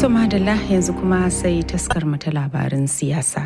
To madalla yanzu kuma sai taskar mu ta labarin siyasa.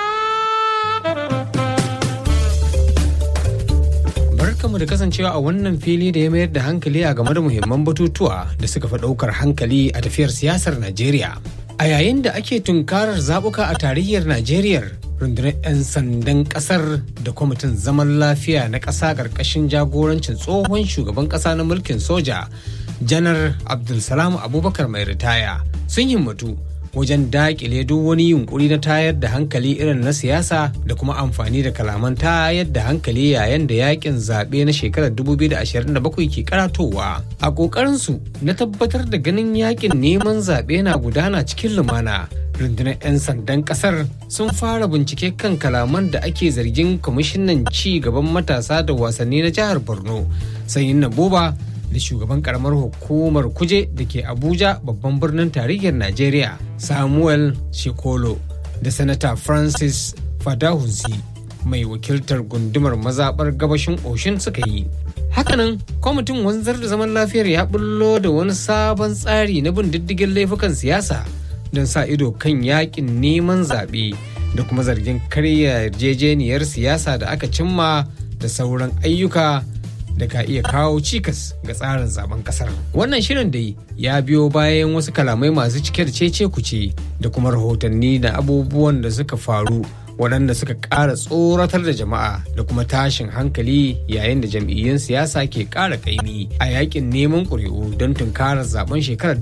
Barkamu da kasancewa a wannan fili da ya mayar da hankali a game da muhimman batutuwa da suka fi ɗaukar hankali a tafiyar siyasar Najeriya. A yayin da ake tunkarar zaɓuka a tarayyar Najeriya, rundunar 'yan sandan ƙasar da kwamitin zaman lafiya na ƙasa ƙarƙashin jagorancin tsohon shugaban ƙasa na mulkin soja, janar Abdulsalam Abubakar mai ritaya, sun himmatu wajen daƙile duk wani yunkuri na tayar da hankali irin na siyasa da kuma amfani da kalaman tayar da hankali yayin da yakin zaɓe na shekarar 2027 ke karatowa a ƙoƙarinsu na tabbatar da ganin yakin neman zaɓe na gudana cikin lumana rundunar 'yan sandan ƙasar sun fara bincike kan kalaman da ake zargin kwamishinan ci gaban matasa da wasanni na jihar borno sanyin na boba da shugaban karamar hukumar kuje da ke abuja babban birnin tarayyar najeriya samuel shekolo da sanata francis fadahunsi mai wakiltar gundumar mazaɓar gabashin oshin suka yi hakanan kwamitin wanzar da zaman lafiyar ya bullo da wani sabon tsari na bin diddigin laifukan siyasa don sa ido kan yakin neman zaɓe da kuma zargin karya yarjejeniyar siyasa da aka cimma da sauran ayyuka da ka iya kawo cikas ga tsarin zaben kasar. Wannan shirin dai ya biyo bayan wasu kalamai masu cike da cece kuce da kuma rahotanni da abubuwan da suka faru waɗanda suka ƙara tsoratar da jama'a da kuma tashin hankali yayin da jam'iyyun siyasa ke ƙara ƙaimi a yakin neman ƙuri'u don tunkarar zaben shekarar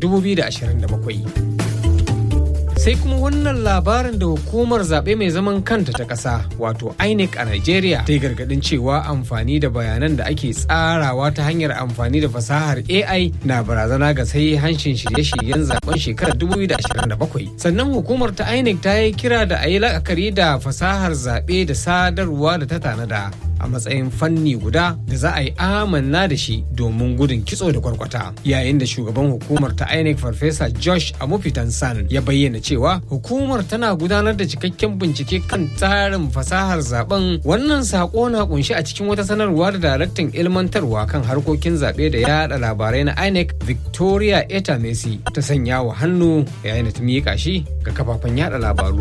2027. sai kuma wannan labarin da hukumar zaɓe mai zaman kanta ta ƙasa wato inec a nigeria ta yi gargaɗin cewa amfani da bayanan da ake tsarawa ta hanyar amfani da fasahar ai na barazana ga sai hanshin shirye-shiryen zaben shekarar 2027 sannan hukumar ta inec ta yi kira da a yi la'akari da fasahar zaɓe da sadarwa da ta tanada a matsayin fanni guda da za a yi amanna da shi domin gudun kitso da kwarkwata yayin da shugaban hukumar ta inec farfesa josh amufitan san ya bayyana cewa hukumar tana gudanar da cikakken bincike kan tsarin fasahar zaben wannan sako na kunshi a cikin wata sanarwa da daraktan ilmantarwa kan harkokin zaɓe da yada labarai na inec victoria eta messi ta sanya wa hannu yayin da ta miƙa shi ga kafafen yada labaru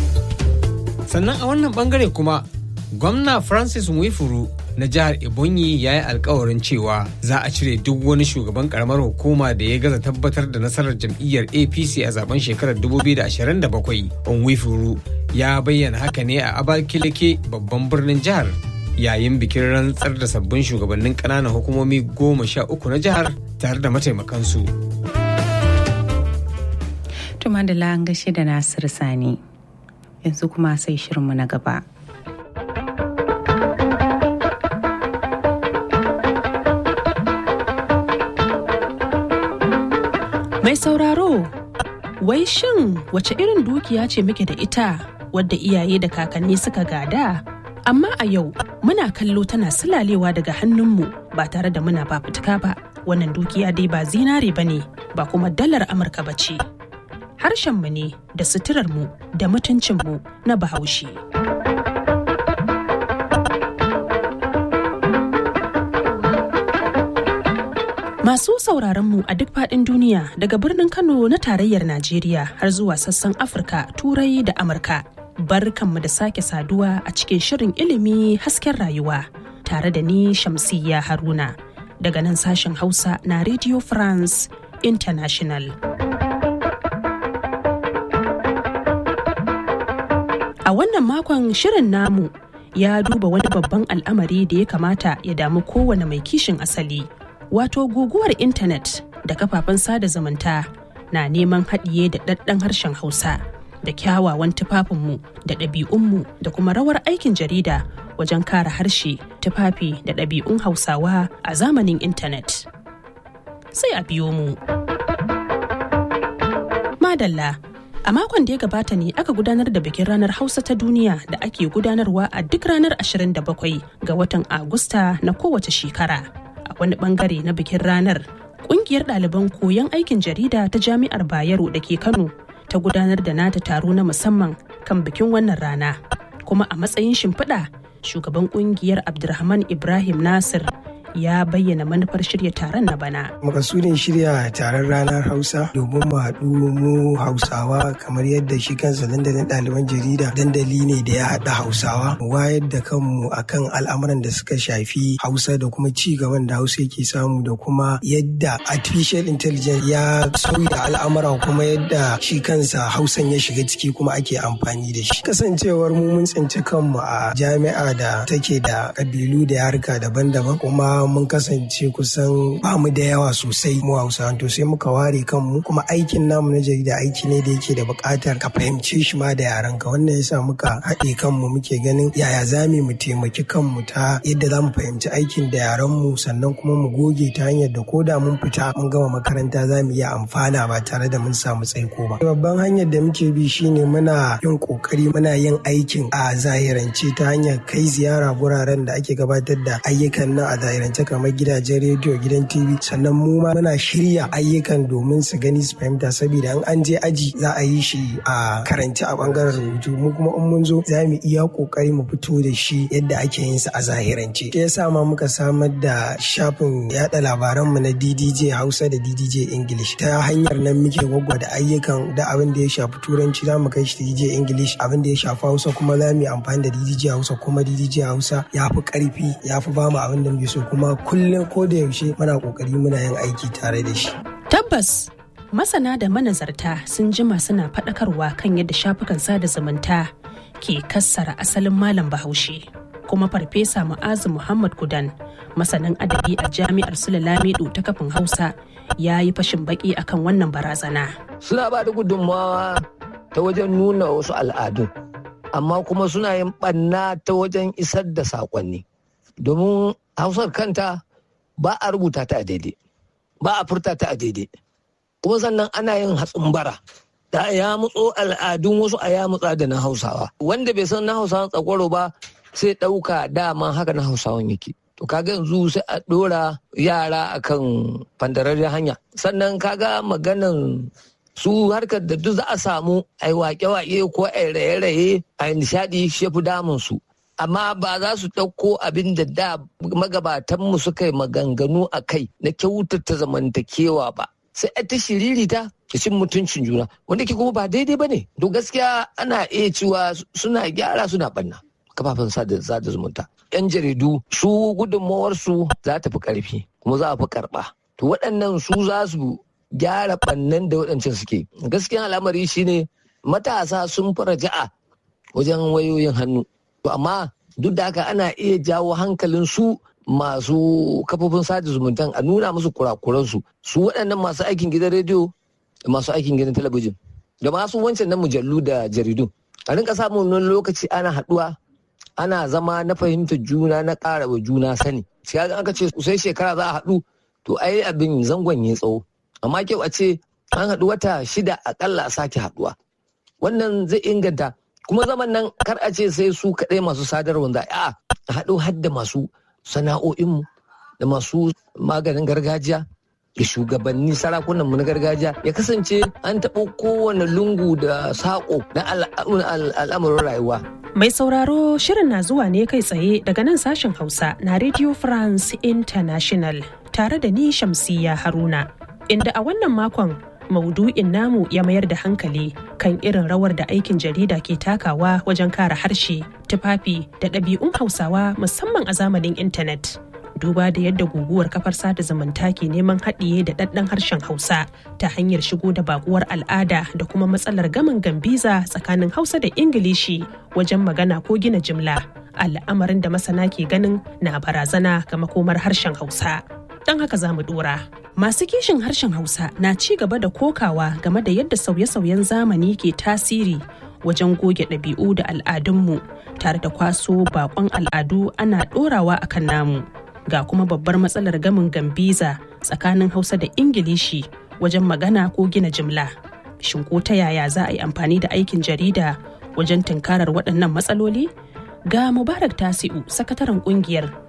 sannan a wannan bangare kuma gwamna francis mwifuru na jihar ebonyi ya yi alkawarin cewa za a cire duk wani shugaban karamar hukuma da ya gaza tabbatar da nasarar jam'iyyar apc a zaben shekarar 2027 onwifuru ya bayyana haka ne a abalkilike babban birnin jihar yayin bikin rantsar da sabbin shugabannin ƙananan hukumomi goma sha uku na jihar tare da mataimakansu. Tuma da gashe da Nasiru Sani yanzu kuma sai shirinmu na gaba. Mai sauraro, wai shin wace irin dukiya ce muke da ita wadda iyaye da kakanni suka gada? Amma a yau muna kallo tana sulalewa daga hannunmu ba tare da muna fafutuka ba. Wannan dukiya dai ba zinare ba ne, ba kuma dalar Amurka ba ce. Harshenmu ne da suturarmu da mutuncinmu na bahaushe. Masu sauraron mu a duk faɗin duniya daga birnin Kano na tarayyar Najeriya har zuwa sassan Afirka, Turai da Amurka. Barkanmu da sake saduwa a cikin shirin ilimi hasken rayuwa tare da ni Shamsiyya Haruna daga nan sashen Hausa na Radio France International. A wannan makon shirin namu ya duba wani babban al'amari da ya kamata ya damu kowane mai kishin asali. wato guguwar intanet da kafafen sada zumunta na neman haɗiye da ɗaɗɗan harshen hausa da kyawawan tufafinmu da ɗabi'unmu da kuma rawar aikin jarida wajen kare harshe tufafi da ɗabi'un hausawa a zamanin intanet sai a biyo mu madalla a makon da ya gabata ne aka gudanar da bikin ranar hausa ta duniya da ake gudanarwa a duk ranar 27 ga watan agusta na kowace shekara a wani bangare na bikin ranar kungiyar ɗaliban koyon aikin jarida ta jami'ar bayero da ke kano ta gudanar da nata taro na musamman kan bikin wannan rana kuma a matsayin shimfiɗa shugaban kungiyar abdulrahman ibrahim nasir ya bayyana manufar shirya taron na bana. Makasudin shirya taron ranar Hausa domin mu haɗu mu Hausawa kamar yadda shi kansa dandalin ɗaliban jarida dandali ne da ya haɗa Hausawa. Mu wayar da kanmu akan al'amuran da suka shafi Hausa da kuma ci gaban da Hausa yake samu da kuma yadda artificial intelligence ya sauya al'amura kuma yadda shi kansa Hausan ya shiga ciki kuma ake amfani da shi. Kasancewar mu mun tsinci kanmu a jami'a da take da ƙabilu da yarka daban-daban kuma mun kasance kusan ba mu da yawa sosai mu hausa to sai muka ware kanmu kuma aikin namu na jarida aiki ne da yake da buƙatar ka fahimce shi ma da yaran ka wannan yasa muka haɗe kanmu muke ganin yaya za mu taimaki kanmu ta yadda za mu fahimci aikin da yaran mu sannan kuma mu goge ta hanyar da ko da mun fita mun gama makaranta za mu iya amfana ba tare da mun samu tsaiko ba babban hanyar da muke bi shine muna yin kokari muna yin aikin a zahirance ta hanyar kai ziyara guraren da ake gabatar da ayyukan nan a zahirance kamar gidajen rediyo gidan tv sannan mu ma muna shirya ayyukan domin su gani su fahimta saboda in an je aji za a yi shi a karanci a bangaren rubutu mu kuma in mun zo za mu iya kokari mu fito da shi yadda ake yin sa a zahirance shi yasa ma muka samar da shafin yada labaran mu na DDJ Hausa da DDJ English ta hanyar nan muke da ayyukan da abin da ya shafi turanci za mu kai shi DDJ English abin da ya shafi Hausa kuma za mu yi amfani da DDJ Hausa kuma DDJ Hausa ya fi karfi ya fi ba mu abin da muke so kuma kullum ko da yaushe muna kokari muna yin aiki tare da shi. Tabbas masana da manazarta sun jima suna faɗakarwa kan yadda shafukan sada zumunta ke kassara asalin malam bahaushe. Kuma farfesa Mu'azu Muhammad Kudan masanin adabi a jami'ar Sule Lamido ta kafin Hausa ya yi fashin baki akan wannan barazana. Suna ba da gudunmawa ta wajen nuna wasu al'adun, amma kuma suna yin ɓanna ta wajen isar da saƙonni. Domin Hausar kanta ba a rubuta ta a daidai ba a furta ta a daidai kuma sannan ana yin hatsin bara da ya mutso al'adun wasu a ya mutsa da na hausawa wanda bai san na hausawan tsakwaro ba sai ɗauka dama haka na hausawan yake to kaga yanzu sai a ɗora yara akan fandararren hanya sannan kaga maganan su harkar da duk za a samu a yi wake-wake ko a raye-raye a nishaɗi shi fi damun su amma ba za su ɗauko abin da da magabatanmu suka yi maganganu a kai na kyautata zamantakewa ba sai a ta shiririta da cin mutuncin juna wanda ke kuma ba daidai ba ne to gaskiya ana iya cewa suna gyara suna banna kafafen sada zumunta yan jaridu su gudunmawarsu za ta fi karfi kuma za a fi karɓa to waɗannan su za su gyara bannan da waɗancan suke gaskiya al'amari shine matasa sun fara ja'a wajen wayoyin hannu To amma duk da haka ana iya jawo hankalin su masu kafofin sada zumuntan a nuna musu kurakuransu su waɗannan masu aikin gidan rediyo da masu aikin gidan talabijin da masu wancan na mujallu da jaridu a rinka samun wani lokaci ana haɗuwa ana zama na fahimtar juna na ƙara wa juna sani sai aka ce sai shekara za a haɗu to ai abin zangon ya tsawo amma kyau a ce an haɗu wata shida akalla a sake haɗuwa wannan zai inganta kuma zaman nan kar a ce sai su kaɗai masu sadarwa za a haɗo hadda masu sana'o'inmu da masu maganin gargajiya da shugabanni sarakunan mu na gargajiya ya kasance an taɓo kowane lungu da saƙo na al'amuran rayuwa. Mai sauraro shirin na zuwa ne kai tsaye daga nan sashen Hausa na Radio France International tare da ni Shamsiya Haruna. Inda a wannan makon maudu'in namu ya mayar da hankali kan irin rawar da aikin jarida ke takawa wajen kare harshe tufafi da ɗabi'un hausawa musamman a zamanin intanet duba da yadda guguwar kafar sada zumunta ke neman haɗiye da ɗaɗɗan harshen hausa ta hanyar shigo da bakuwar al'ada da kuma matsalar gamin gambiza tsakanin hausa da ingilishi wajen magana ko gina jimla al'amarin da masana ke ganin na barazana ga makomar harshen hausa don haka za mu dora. Masu kishin harshen Hausa na ci gaba da kokawa game da yadda sauye-sauyen zamani ke tasiri wajen goge ɗabi'u da al'adunmu tare da kwaso bakon al'adu ana ɗorawa a kan namu. Ga kuma babbar matsalar gamin gambiza tsakanin Hausa da Ingilishi wajen magana ko gina jimla. Shin ko ta yaya za a yi amfani da aikin jarida wajen tunkarar waɗannan matsaloli? Ga Mubarak Tasi'u, sakataren ƙungiyar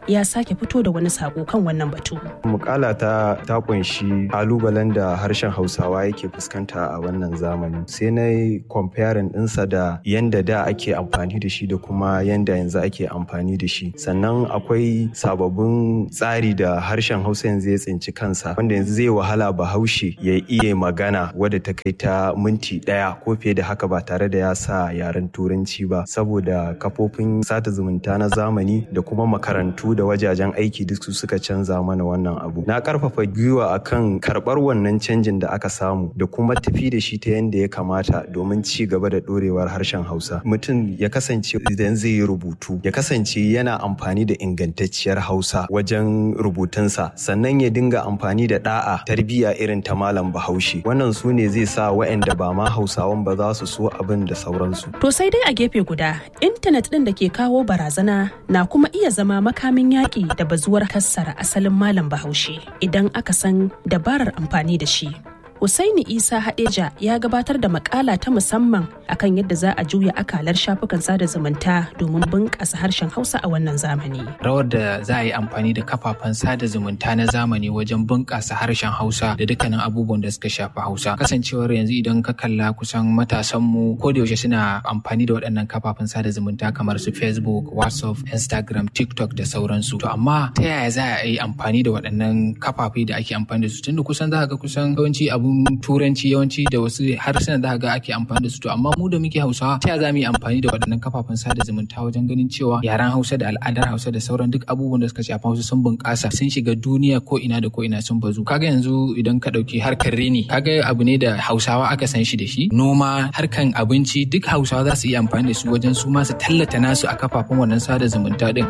ya sake fito da wani sako kan wannan batu. Mukala ta ta kunshi kalubalen da harshen Hausawa yake fuskanta a wannan zamani. Sai na yi comparing ɗinsa da yanda da ake amfani da shi da kuma yanda yanzu ake amfani da shi. Sannan akwai sababbin tsari da harshen Hausa yanzu ya tsinci kansa wanda yanzu zai wahala Bahaushe ya iya magana wadda ta kai ta minti ɗaya ko fiye da haka ba tare da ya sa yaren Turanci ba saboda kafofin sata zumunta na zamani da kuma makarantu da wajajen aiki duk su suka canza mana wannan abu na karfafa gwiwa akan karbar wannan canjin da aka samu da kuma tafi da shi ta yadda ya kamata domin ci gaba da dorewar harshen hausa mutum ya kasance idan zai yi rubutu ya kasance yana amfani da ingantacciyar hausa wajen rubutunsa sannan ya dinga amfani da da'a tarbiyya irin ta malam bahaushe wannan su ne zai sa waɗanda ba ma hausawan ba za su so abin da sauransu to sai dai a gefe guda intanet ɗin da ke kawo barazana na kuma iya zama makamin yaƙi da bazuwar kassara asalin malam bahaushe idan aka san dabarar amfani da shi. Husaini Isa Hadeja ya gabatar da makala ta musamman akan yadda za a juya akalar shafukan sada zumunta domin bunƙasa harshen Hausa a wannan zamani. Rawar da za a yi amfani da kafafen sada zumunta na zamani wajen bunƙasa harshen Hausa da dukkanin abubuwan da suka shafi Hausa. Kasancewar yanzu idan ka kalla kusan matasanmu ko da yaushe suna amfani da waɗannan kafafen sada zumunta kamar su Facebook, WhatsApp, Instagram, TikTok da sauransu. To amma ta yaya za a yi amfani da waɗannan kafafe da ake amfani da su tunda kusan za ga kusan yawanci abu abun turanci yawanci da wasu harsunan da ga ake amfani da su to amma mu da muke hausawa ta za mu yi amfani da waɗannan kafafen sada zumunta wajen ganin cewa yaren hausa da al'adar hausa da sauran duk abubuwan da suka shafi hausa sun bunƙasa sun shiga duniya ko ina da ko ina sun bazu kaga yanzu idan ka ɗauki harkar reni kaga abu ne da hausawa aka san shi da shi noma harkan abinci duk hausawa za su iya amfani da su wajen su ma su tallata nasu a kafafen wannan sada zumunta din.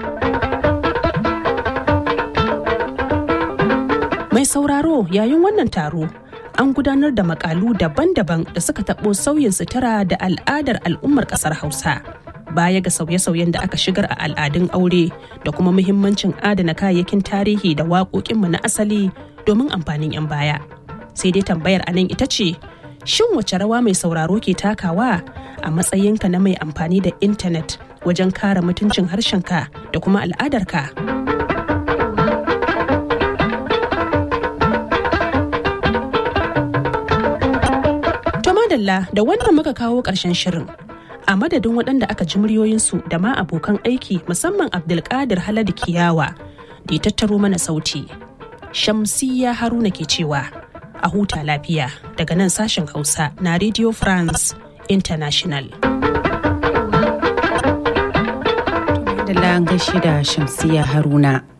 Mai sauraro yayin wannan taro an gudanar da makalu daban-daban da suka taɓo sauyin sutura da al'adar al'ummar ƙasar Hausa. Baya ga sauye-sauyen da aka shigar a al'adun aure da kuma muhimmancin adana kayayyakin tarihi da waƙoƙinmu na asali domin amfanin 'yan baya. Sai dai tambayar a nan ita ce, shin wace rawa mai sauraro ke takawa a matsayinka na mai amfani da intanet wajen kare mutuncin harshenka da kuma al'adarka? madalla da wannan muka kawo ƙarshen shirin a madadin waɗanda aka ji muryoyinsu da ma abokan aiki musamman abdulkadir haladu kiyawa da ya tattaro mana sauti shamsiya haruna ke cewa a huta lafiya daga nan sashen hausa na radio france international da gashi da shamsiya haruna